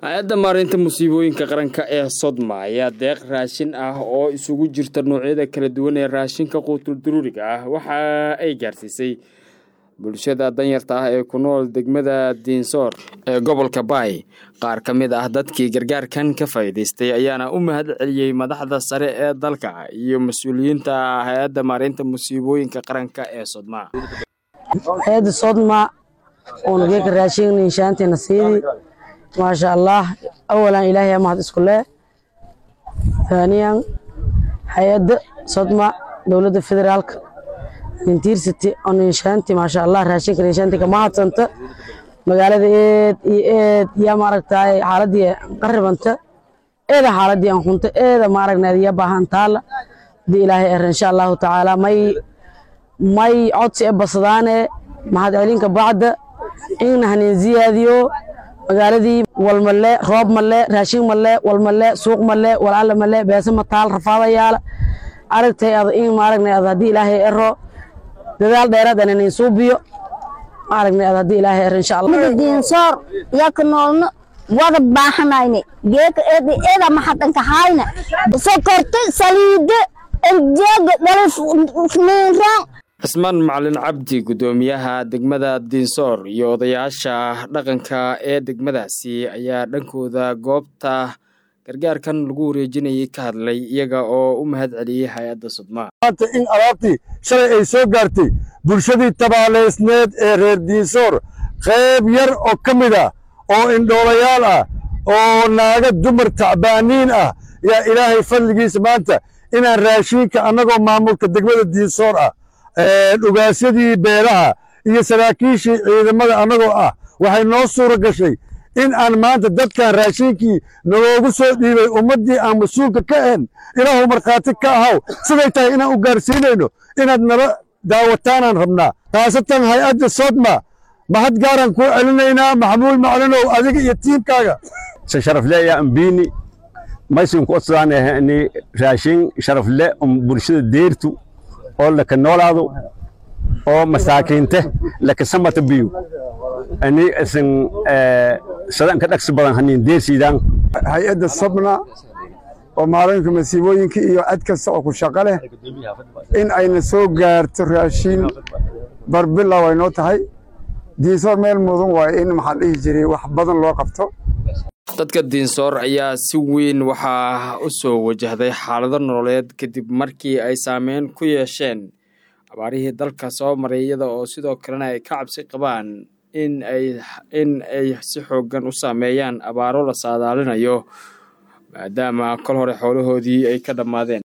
hay-adda maareynta musiibooyinka qaranka ee sodma ayaa deeq raashin ah oo isugu jirta noocyada kala duwan ee raashinka quutul daruuriga ah waxa ay gaarsiisay bulshada danyarta ah ee ku nool degmada diinsoor ee gobolka baay qaar ka mid ah dadkii gargaarkan ka faa'iidaystay ayaana u mahad celiyey madaxda sare ee dalka iyo mas-uuliyiinta hay-adda maareynta musiibooyinka qaranka ee sodma hay-adda sodma oona geeka raashin inshaanteena siidi maasha allah awalan ilaahay mahad isku leh haaniyan hay-adda sodma dowladda federaalka intiirsity on inshaanti maasha allah raashinka inshaanti kama hadsanta magaalada eed iyo eed yaa maaragtaay xaaladii qaribanta eeda xaaladii aan hunta eeda maaragnaad yaa baahan taala hadii ilaahay er insha allahu tacaala may may codsi e basadaane mahad celinka bacda inna hanin ziyaadiyo magaaladii wal male roob male raashin male wal male suuq male walaala male beesa mataal rafaadayaala aragtay ad in maaragnay ad haddii ilaahay ero dadaal dheeraad aan inin suubiyo maaragnay ad haddii ilaahay ero insha allah diinsoor yaka noolno wada baahanayne geeka eedi eeda maxadanka hayna sokorta saliide enjeega dhalif niinraan cismaan macalin cabdi guddoomiyaha degmada diinsoor iyo odayaasha dhaqanka ee degmadaasi ayaa dhankooda goobta gargaarkan lagu wareejinayay ka hadlay iyaga oo u mahad celiyey hay-adda sudma maanta in alaabtii shalay ay soo gaartay bulshadii tabaaleysneed ee reer diinsoor qayb yar oo ka mid ah oo indhoolayaal ah oo naaga dumar tacbaaniin ah yaa ilaahay fadligiisa maanta inaan raashiinka annagoo maamulka degmada diinsoor ah dhugaasyadii beelaha iyo saraakiishii ciidamada annagoo ah waxay noo suura gashay in aan maanta dadkan raashiinkii naloogu soo dhiibay ummaddii aan mas-uulka ka ahayn ilaahu markhaati ka ahaw siday tahay inaan u gaarsiinayno inaad nala daawataanaan rabnaa khaasatan hay-adda sodma mahad gaaraan kuu celinaynaa maxamuud maclinow adiga iyo tiimkaaga sharafle yaa ambiini maysin ku odsadaan raashin sharafle um bulshada deertu oo laka noolaado oo masaakiinte laka samata biyu ani isin sadanka dhagsi badan hanin deersiidaan hay-adda sabna oo maalinka masiibooyinka iyo cad kasta oo ku shaqo leh in ayna soo gaarto raashiin barbilow ay noo tahay diinsoor meel mudan waayo in maxaa dhihi jiray wax badan loo qabto dadka diinsoor ayaa si weyn waxaa u soo wajahday xaalado nololeed kadib markii ay saameyn ku yeesheen abaarihii dalka soo maray iyada oo sidoo kalena ay ka cabsi qabaan in ay in ay si xooggan u saameeyaan abaaro la saadaalinayo maadaama kol hore xoolahoodii ay ka dhammaadeen